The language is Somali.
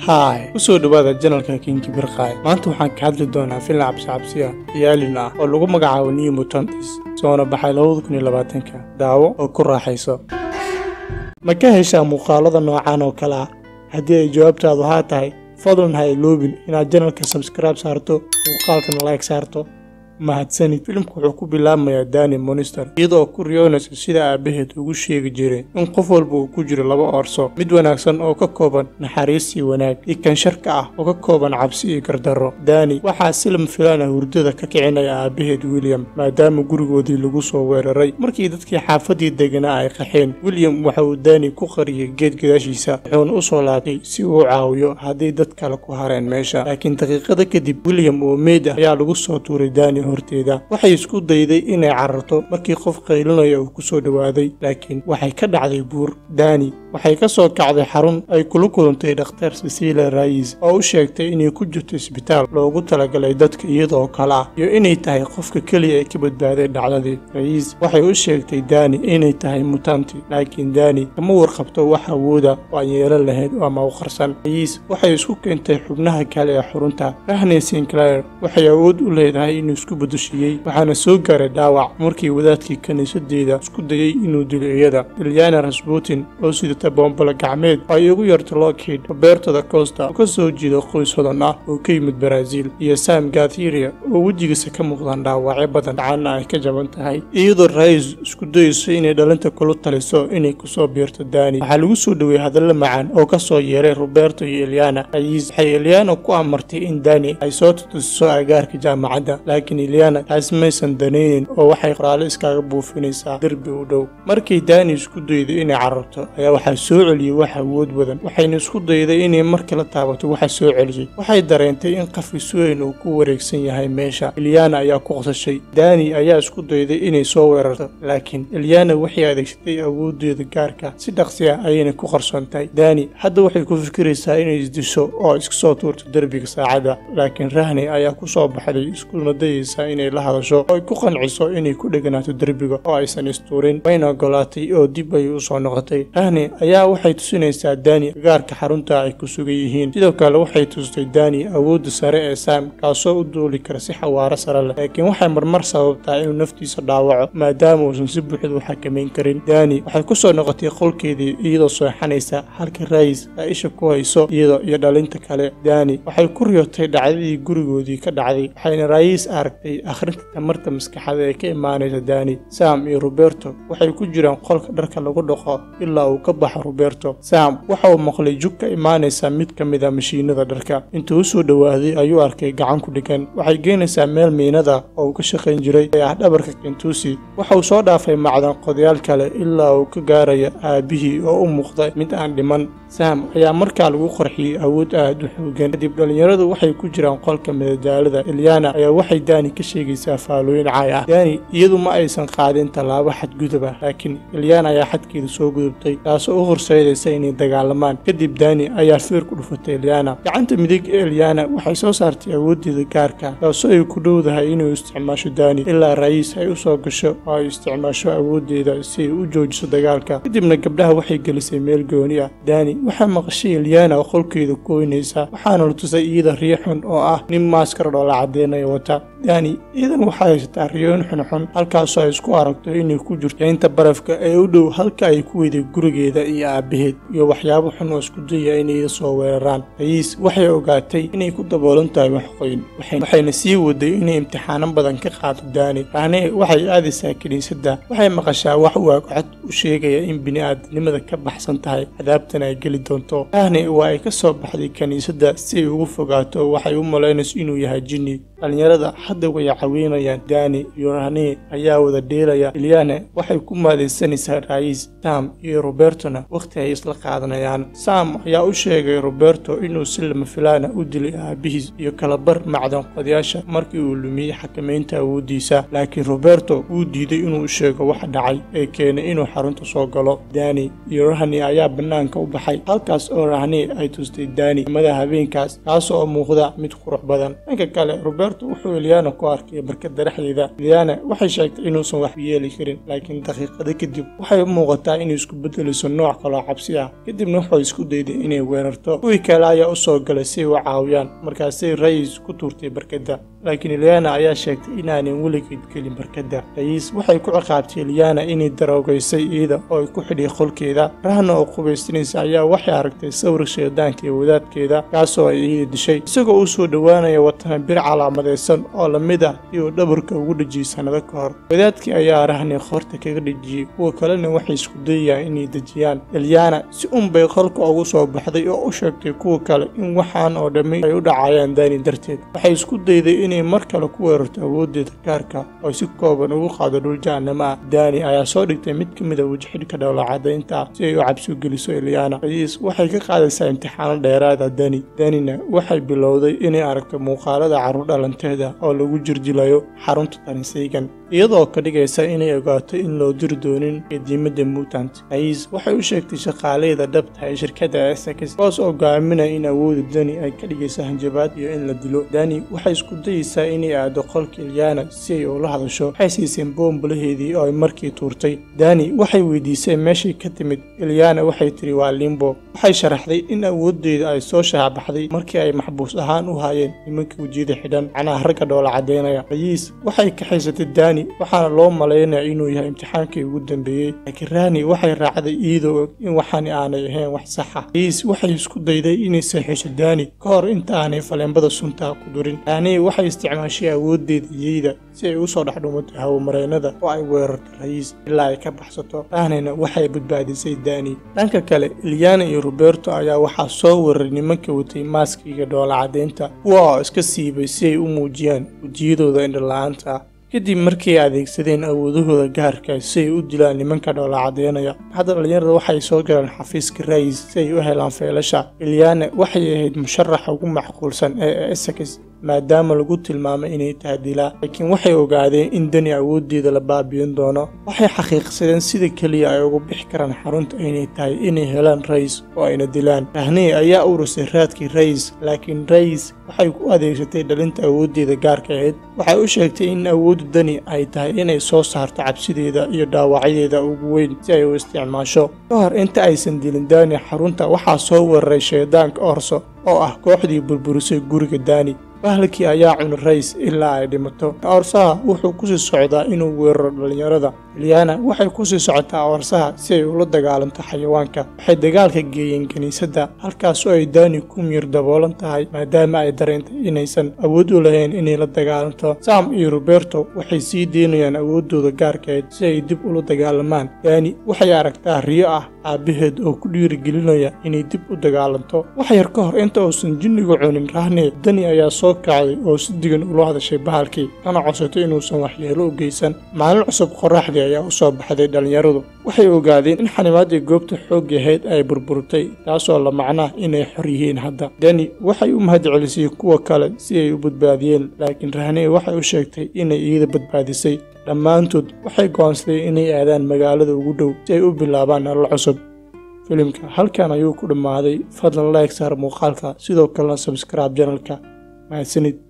haay u soo dhowaada janalka kinki birqaay maanta waxaan ka hadli doonaa filim cabsicabsiya yaalin ah oo lagu magacaabo new mutantis soona baxay labadakuniyolabaatanka daawo oo ku raaxayso ma ka heshaa muuqaalada noocan oo kale ah haddii ay jawaabtaadu haa tahay fadlan ha iloobin inaad janalka sabskribe saarto muuqaalkana like saarto mahadsanid filimku wuxuu ku bilaabmayaa dani monister iyadoo ku riyoonaysa sida aabbaheed ugu sheegi jiray in qof walba uu ku jiro laba orso mid wanaagsan oo ka kooban naxariis iyo wanaag iyo kan sharka ah oo ka kooban cabsi iyo gardarro dani waxaa si lama filaana hurdada ka kicinaya aabbaheed william maadaama gurigoodii lagu soo weeraray markii dadkii xaafadii deganaa ay qaxeen william waxa uu dani ku qariyay geed gadaashiisa wuxuuna u soo laabtay si uu u caawiyo hadday dad kale ku hareen meesha laakiin daqiiqada kadib william oo meyd ah ayaa lagu soo tuuray dani horteeda waxay isku dayday inay cararto markii qof qaylinaya uu ku soo dhowaaday laakiin waxay ka dhacday buur dani waxay ka soo kacday xarun ay kula kulantay dhakhtar cecilia rais oo u sheegtay inay ku jirto isbitaal loogu talagalay dadka iyadoo kale ah iyo inay tahay qofka keliya ee ka badbaaday dhacdadii rais waxay u sheegtay dani inay tahay mutanti laakiin dani kama warqabto wax awooda oo aan yeelan lahayd ama u qarsan rais waxay isku keentay xubnaha kale ee xurunta rahne sinclair waxay awood u leedahay inuu isku badashiyey waxaana soo gaaray dhaawac markii wadaadkii kiniisadeeda isku dayey inuu dilo iyada dilyana rasputin oo sidata boombalo gacmeed oo ay ugu yarta lockheed roberto da costa oo ka soo jeeda qoys hodan ah oo ka yimid baraaziil iyo sam gathiria oo wejigiisa ka muuqdaan dhaawacyo badan gacanna ay ka jaban tahay iyadoo rais isku dayeyso inay dhalinta kula taliso inay kusoo biirto dani waxaa lagu soo dhoweeyey hadallo macaan oo ka soo yeeray roberto iyo eliana rais waxay eliana ku amartay in dani ay soo tutusiso agaarka jaamacadda laakiin eliana taas maysan danaynin oo waxay qoraalo iskaaga buufinaysaa derbi u dhow markay dani isku dayday inay cararto ayaa waxaa soo celiyey wax awood badan waxayna isku dayday inay mar kala taabato waxa soo celiyey waxay dareentay in qafis weyn uu ku wareegsan yahay meesha eliana ayaa ku qosashay dani ayaa isku dayday inay soo weerarto laakiin eliana waxay adeegsatay awoodeeda gaarka si dhaqsi ah ayayna ku qarsoontay dani hadda waxay ku fikiraysaa inay isdisho oo iska soo tuurto derbiga saacadda laakiin rahne ayaa ku soo baxday iskuna dayeysa inay la hadasho oo ay ku qanciso inay ku dheganaato derbiga oo aysan istuurin wayna ogolaatay oo dib ay u soo noqotay rahne ayaa waxay tusinaysaa dani agaarka xarunta ay ku sugan yihiin sidoo kale waxay tustay dani awoodda sare ee sam kaasoo u duuli kara si xawaaro sare leh laakiin waxay marmar sababtaa inuu naftiisa dhaawaco maadaama uusan si buuxda u xakamayn karin dani waxay ku soo noqotay qolkeedii iyadoo sooxanaysa halka rais ay isha ku hayso iyada iyo dhalinta kale dani waxay ku riyotay dhacdadii gurigoodii ka dhacday waxayna rais aragtay akhrinta tamarta maskaxda ee ka imaanaysa dani sam iyo roberto waxay ku jiraan qolka dharka lagu dhaqo ilaa uu ka baxo roberto sam waxa uu maqlay jug ka imaanaysa mid ka mid a mashiinada dharka intuu u soo dhowaaday ayuu arkay gacan ku dhigan waxay geynaysaa meel miinada oo uu ka shaqayn jiray ee ah dhabarka kentusi waxa uu soo dhaafay macdan qodayaal kale ilaa uu ka gaaraya aabihii oo u muuqda mid aan dhiman sam ayaa markaa lagu qarxiyey awood aad u xoogan kadib dhallinyaradu waxay ku jiraan qolka madadaalada eliana ayaa waxay dani ka sheegaysaa faalooyin caay ah dani iyadu ma aysan qaadin tallaabo xadgudub ah laakiin eliana ayaa xadkeeda soo gudubtay taasoo u horseydaysa inay dagaalamaan kadib dani ayaa feer ku dhufatay eliana gacanta midig ee eliana waxay soo saartay awooddeeda gaarka taasoo ay ku dhowdahay inuu isticmaasho dani ilaa rais ay u soo gasho oo ay isticmaasho awooddeeda si ay u joojiso dagaalka kadibna gabdhaha waxay gelisay meel gooni ah dani waxaa maqashay eliana oo qolkeeda ku oynaysa waxaana la tusay iyada riixun oo ah nin maaskar dhoola caddeynaya wata dani iyadan waxay haysataa riyoon xunxun halkaasoo ay isku aragto inay ku jirto keynta barafka ee u dhow halka ay ku weyday gurigeeda iyo aabbaheed iyo waxyaabo xun oo isku daya inay soo weeraraan rais waxay ogaatay inay ku daboolan tahay wax qoyn waxayna sii waday inay imtixaanan badan ka qaado dani rahne waxay aadaysaa kiniisadda waxay maqashaa wax u cod u sheegaya in bini'aadanimada ka baxsan tahay cadaabtana ay geli doonto rahne waa ay ka soo baxday kiniisadda si ay ugu fogaato waxay u malaynayso inuu yahay jinni dhallinyarada hadda way caweynayaan dani iyo rahne ayaa wada dheelaya eliana waxay ku maadaysanaysaa rais sam iyo robertona wakhti ay isla qaadanayaan sam ayaa u sheegay roberto inuu si lama filaana u dilay aabihiis iyo kalabar macdan qodayaasha markii uu lumiyey xakamaynta awooddiisa laakiin roberto wuu diiday inuu u sheego wax dhacay ee keenay inuu xarunta soo galo dani iyo rahne ayaa bannaanka u baxay halkaas oo rahne ay tustay dani nimada habeenkaas kaas oo muuqda mid qurux badan dhanka kale roberto wuxuu ilyana ku arkay barkada dhexdeeda ilyana waxay sheegtay inuusan wax yeeli karin laakiin daqiiqada kadib waxay u muuqataa inay isku bedelayso nooc kaloo cabsi ah kadibna wuxuu isku dayday inay weerarto kuwii kale ayaa u soo galay si ay u caawiyaan markaasay rais ku tuurtay barkadda laakiin ilyana ayaa sheegtay inaanan weligeed gelin barkadda rais waxay ku ciqaabtay ilyana inay daroogaysay iida oo ay ku xidhay qolkeeda rahna oo qubaystanaysa ayaa waxay aragtay sawir shaydaanka iyo wadaadkeeda kaasoo ay iida dishay isagoo u soo dhowaanaya watana bir calaamadaysan oo lamid ah si uu dhabarka ugu dhejiyey sannado ka hor wadaadkii ayaa rahni qoorta kaga dhejiyey kuwa kalena waxay isku dayayaan inay dejiyaan ilyana si unbay qolka ugu soo baxday oo u sheegtay kuwa kale in waxaan oo dhammi ay u dhacayaan daani darteed waxay isku dayday inay mar kale ku weerarto awooddeeda gaarka oo si kooban ugu qaado dhul jahanamo ah daani ayaa soo dhigtay mid ka mid a wejixidhka dhowlacadaynta ah si ay u cabsi geliso ilyana rais waxay ka qaadaysaa imtixaano dheeraada dani danina waxay bilowday inay aragto muuqaalada carruur dhalanteeda oo lagu jirjilayo xarunta tanisaygan iyadoo ka dhigaysa inay ogaato in loo diri doonin qadiimada mutant rais waxay u sheegtay shaqaalaheeda dhabta ee shirkadda essex kuwaas oo gaaminaya in awooda dani ay ka dhigayso hanjabaad iyo in la dilo dani waxay isku dayeysaa inay aado qolka ilyana si ay ula hadasho waxay siiseen boombalaheedii oo ay markii tuurtay dani waxay weydiisay meeshay ka timid ilyana waxay tiri waa limbo waxay sharaxday in awooddeeda ay soo shaabaxday markii ay maxbuus ahaan u haayeen nimankii wejiyada xidhan macnaha ragga dhoola caddaynaya rais waxay kaxaysatay dani waxaana loo malaynaya inuu yahay imtixaankii ugu dambeeyey laakiin rani waxay raacday iyadoo og in waxaani aanay ahayn wax saxa rais waxay isku dayday inay seexiso dani ka hor inta aanay faleembada suntaa ku durin rani waxay isticmaashay awooddeeda iyeyda si ay usoo dhexdhumato hawamareennada oo ay weerarto rais ilaa ay ka baxsato rahnina waxay badbaadisay dani dhanka kale ilyana iyo roberto ayaa waxaa soo weeraray nimanka watay maaskiga dhoola caddaynta kuwa oo iska siibay si ay u muujiyaan wejiyadooda indhala-aanta ah kadib markay adeegsadeen awoodahooda gaarka si ay u dilaan nimanka dhoola caddeynaya hadda dhallinyarada waxay soo galeen xafiiska rais si ay u helaan feelasha ilyana waxay ahayd musharaxa ugu macquulsan ee essex maadaama lagu tilmaamay inay tahay dilaa laakiin waxay ogaadeen in dani awooddeeda la baabi'in doono waxay xaqiiqsadeen sida keliya ay uga bixi karaan xarunta inay tahay inay helaan rais oo ayna dilaan rahney ayaa urusay raadkii rais laakiin rais waxay ku adeegsatay dhalinta awooddeeda gaarka ahayd waxay u sheegtay in awoodda dani ay tahay inay soo saarto cabsideeda iyo dhaawacyadeeda ugu weyn si ay u isticmaasho ka hor inta aysan dilin dani xarunta waxaa soo weeraray shaydaanka orso oo ah kooxdii burburisay guriga dani bahalkii ayaa cuni rais ilaa ay dhimato aorsaha wuxuu kusii socdaa inuu weeraro dhallinyarada ilyana waxay kusii socotaa aorsaha si ay ula dagaalanto xayawaanka waxay dagaalka geeyeen kiniisadda halkaasoo ay daani ku miyir daboolan tahay maadaama ay dareentay inaysan awood u lahayn inay la dagaalanto sam iyo roberto waxay sii deynayaan awooddooda gaarkeed si ay dib ula dagaalamaan daani waxay aragtaa riyo ah aabbaheed oo ku dhiirigelinaya inay dib u dagaalanto wax yar ka hor inta uusan jinnigu cunin rahne dani ayaa soo kacday oo si digan ula hadashay bahalkii kana codsatay inuusan waxyeelo u geysan maalin cusub qoraxdii ayaa u soo baxday dhallinyaradu waxay ogaadeen in xanimaadii goobta xoogga ahayd ay burburtay taasoo la macnaa inay xor yihiin hadda dani waxay u mahadcelisay kuwa kale si ay u badbaadiyeen laakiin rahne waxay u sheegtay inay iyada badbaadisay dhammaantood waxay go'aansadeen inay aadaan magaalada ugu dhow si ay u bilaabaan nolol cusub filimka halkan ayuu ku dhammaaday fadlan like saar muuqaalka sidoo kalena sabscribe janalka mahadsanid